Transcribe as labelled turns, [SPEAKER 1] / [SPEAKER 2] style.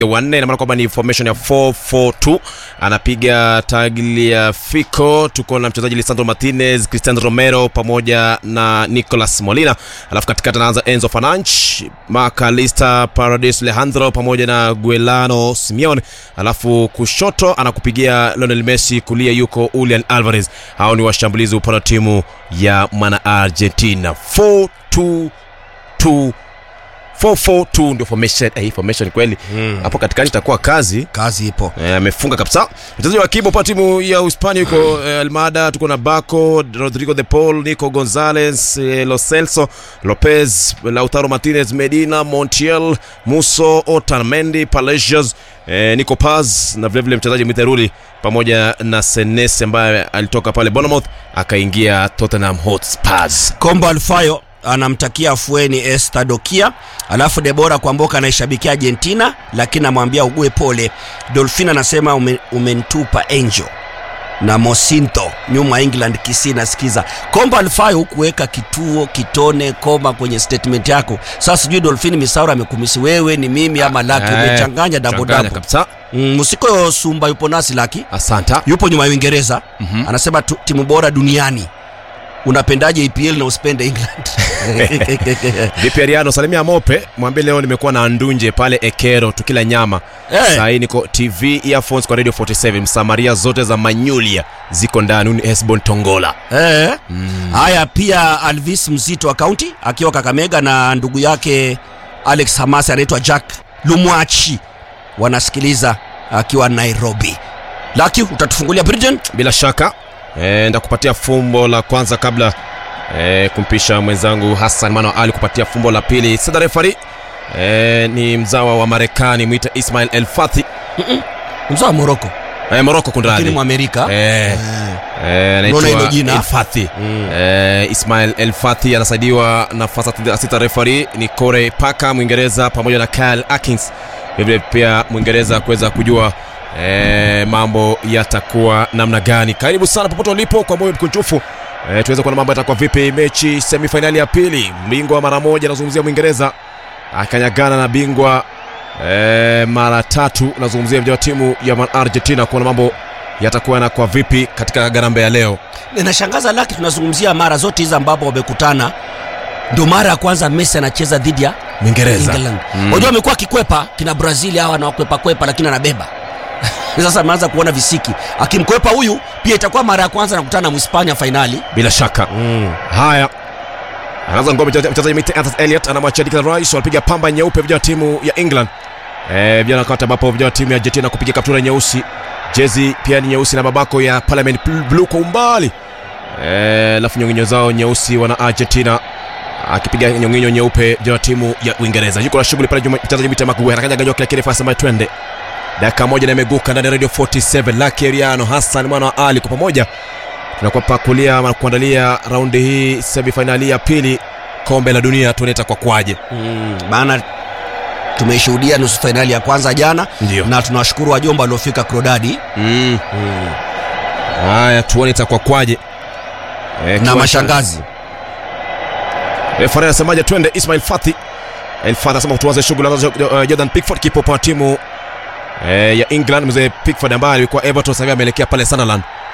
[SPEAKER 1] wanne ina maana kwamba ni formation ya 442 anapiga Tagliafico. Tuko na mchezaji Lisandro Martinez, Cristiano Romero pamoja na Nicolas Molina, alafu katikati anaanza Enzo Fernandes, Macalista, Paredes, Alejandro pamoja na Guillermo Simeone, alafu kushoto anakupigia Lionel Messi, kulia yuko Julian Alvarez. Hao ni washambulizi upande wa timu ya mwana Argentina 422 442 ndio formation eh, formation kweli hapo katikati itakuwa kazi
[SPEAKER 2] kazi ipo
[SPEAKER 1] Eh, amefunga kabisa mchezaji wa kibo pa timu ya Uhispania yuko eh, Almada, tuko na Baco, Rodrigo de Paul, Nico Gonzalez, eh, Lo Celso, Lopez, Lautaro Martinez, Medina, Montiel, Muso, Otamendi, Palacios, eh, Nico Paz na vilevile mchezaji Miteruli pamoja na Senesi ambaye alitoka pale Bournemouth akaingia Tottenham Hotspurs.
[SPEAKER 2] kombo alfayo anamtakia afueni estadokia alafu debora kwamboka anaishabikia argentina lakini amwambia ugue pole dolphin anasema ume, umentupa angel na mosinto nyuma england kisi nasikiza kombo alfayo hukuweka kituo kitone koma kwenye statement yako sasa sijui dolphin misaura amekumisi wewe ni mimi ama laki
[SPEAKER 1] Eh,
[SPEAKER 2] umechanganya
[SPEAKER 1] changanya
[SPEAKER 2] dabodabo
[SPEAKER 1] kabisa.
[SPEAKER 2] mm, musiko sumba yupo nasi laki
[SPEAKER 1] Asanta.
[SPEAKER 2] yupo nyuma ya uingereza mm-hmm. anasema tu, timu bora duniani unapendaje epl na usipende england
[SPEAKER 1] Vipi Ariano, salimia Mope, mwambie leo nimekuwa na ndunje pale Ekero tukila nyama.
[SPEAKER 2] Eh.
[SPEAKER 1] Sasa hii niko TV earphones kwa Radio 47. Msamaria zote za Manyulia ziko ndani. Huyu ni Esbon Tongola.
[SPEAKER 2] Eh. haya pia alvis mzito wa kaunti akiwa kakamega na ndugu yake alex hamasi anaitwa jack lumwachi wanasikiliza akiwa nairobi laki utatufungulia britain
[SPEAKER 1] Bila shaka eh, ndakupatia fumbo la kwanza kabla eh, kumpisha mwenzangu Hassan Mano Ali kupatia fumbo la pili. Sada refari eh, ni mzawa wa Marekani mwita Ismail El Fathi
[SPEAKER 2] mzaa wa moroko
[SPEAKER 1] eh, Morocco
[SPEAKER 2] lakini
[SPEAKER 1] kundradi
[SPEAKER 2] mwamerika
[SPEAKER 1] eh, eh,
[SPEAKER 2] Unaona hilo
[SPEAKER 1] anaitwa
[SPEAKER 2] jina?
[SPEAKER 1] El Fathi eh, Ismail El Fathi anasaidiwa na fasa sita refari ni Corey Parker Mwingereza pamoja na Kyle Atkins vilevile pia Mwingereza kuweza kujua eh, mambo yatakuwa namna gani. Karibu sana popote ulipo kwa moyo mkunjufu eh, tuweze kuona mambo yatakuwa vipi. Mechi semifainali ya pili, bingwa mara moja anazungumzia Mwingereza akanyagana na bingwa eh, mara tatu, nazungumzia vijana wa timu ya Man Argentina, kuona mambo yatakuwa yanakuwa vipi katika garambe ya leo.
[SPEAKER 2] inashangaza laki tunazungumzia mara zote hizi ambapo wamekutana ndio mara ya kwanza messi anacheza dhidi ya
[SPEAKER 1] Mwingereza
[SPEAKER 2] England. Unajua amekuwa akikwepa kina Brazil hawa anawakwepa kwepa lakini anabeba. Sasa ameanza kuona visiki. Akimkwepa huyu pia itakuwa mara ya kwanza anakutana na Mhispania fainali.
[SPEAKER 1] bila shaka haya anaanza ngome mchezaji mchezaji mite Anthony Elliot anamwachia Declan Rice walipiga pamba nyeupe vijana wa timu ya England eh vijana wakati ambapo vijana wa timu ya Argentina kupiga kaptura nyeusi jezi pia ni nyeusi na babako ya Parliament blue kwa umbali eh alafu nyonginyo zao nyeusi wana Argentina akipiga nyonginyo nyeupe vijana wa timu ya Uingereza yuko na shughuli pale Juma- mchezaji mite Maguire akaja ganywa kile kile fasa twende dakika moja na imeguka ndani ya Radio 47 Lucky Eriano Hassan mwana wa Ali kwa pamoja tunakuwa pakulia ama kuandalia raundi hii semifainali ya pili kombe la dunia tunaita kwa kwaje
[SPEAKER 2] Mm, maana tumeishuhudia nusu fainali ya kwanza jana
[SPEAKER 1] Ndio.
[SPEAKER 2] na tunawashukuru wajomba waliofika Krodadi
[SPEAKER 1] mm. haya tuone itakuwa kwaje e,
[SPEAKER 2] na mashangazi.
[SPEAKER 1] refari anasemaje twende ismail fathi El Fathi anasema tuanze shughuli anaanza uh, jordan pickford kipo kwa timu eh, ya england mzee pickford ambaye alikuwa everton sasa hivi ameelekea pale sunderland